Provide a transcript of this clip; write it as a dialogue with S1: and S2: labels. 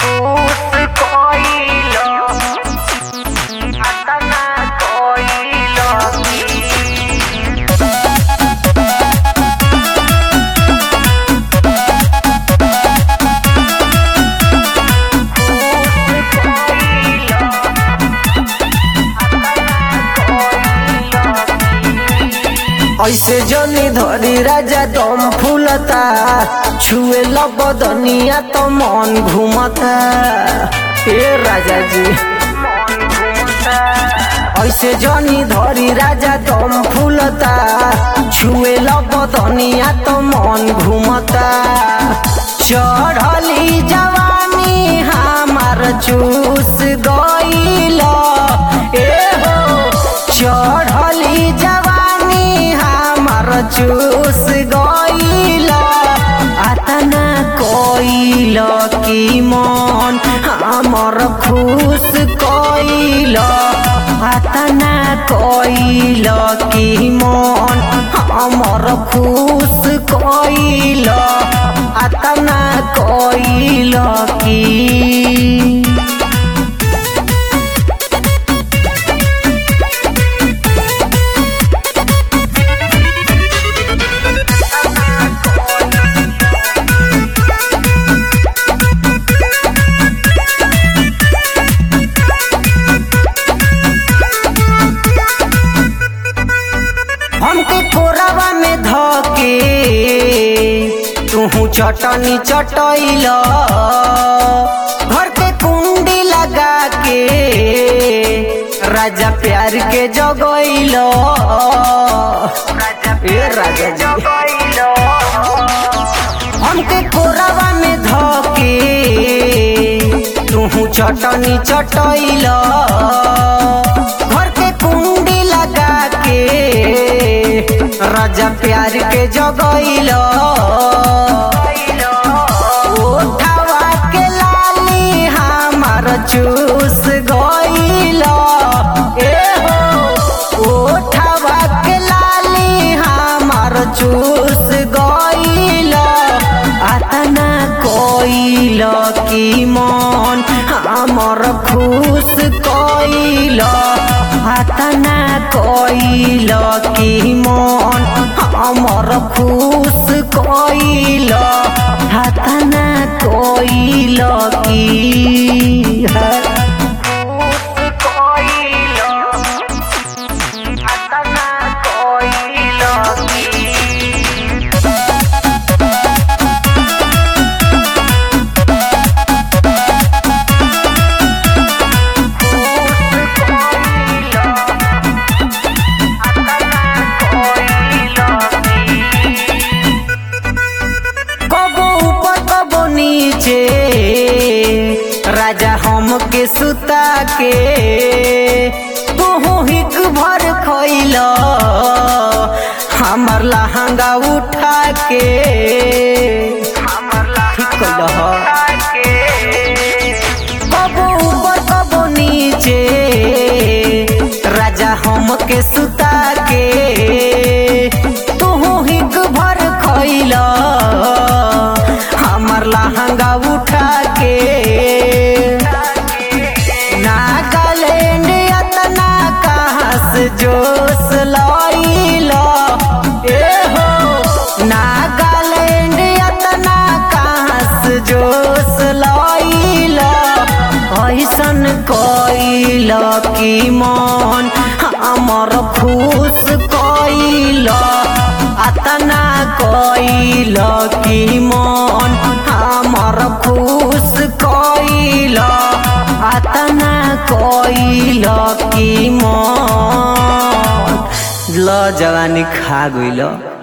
S1: ऐसे जनी धरी राजा दम फूलता छुए बदनिया तो मन घूमता ए राजा जी ऐसे जनी धरी राजा दम फूलता छुए बदनिया तो मन घूमता चढ़ली जवानी हमार चूस गईल ए हो चढ़ली जवानी हमार चूस गईल अतना कईल की मन हमर खुश कईल अतना कईल की मन हमर खुश कईल अतना कईल की हमके कोरावा में धके तुहू चटनी चटैल घर के कुंडी लगा के राजा प्यार के जगैल ए राजा जी हमके कोरावा में धके तुहू चटनी चटैल घर के कुंडी लगा के राजा प्यार के जगैल ओठावा के लाली हमार चूस गईल ए हो ओठावा के लाली हमार चूस गईल अतना कईल की मन हमर खुश कईल अतना कईल की मन हमर खुश कईल अतना कईल की कबो ऊपर कबो नीचे राजा हमके सुता के तू हिक भर खैल हमर लहंगा उठा के ठीक कैल कबो ऊपर कबो नीचे राजा हमके सुता के तू हिक भर खैल हमर लहंगा उठा के नागालैंड अतना कहाँ से जोश लैल ए हो नागालैंड अतना कहाँ से जोश लैल ऐसन कैल की मन हमर खुश कैल अतना कैल की मन हमर खुश कैल अतना कैल की मन ल जवानी खा गइल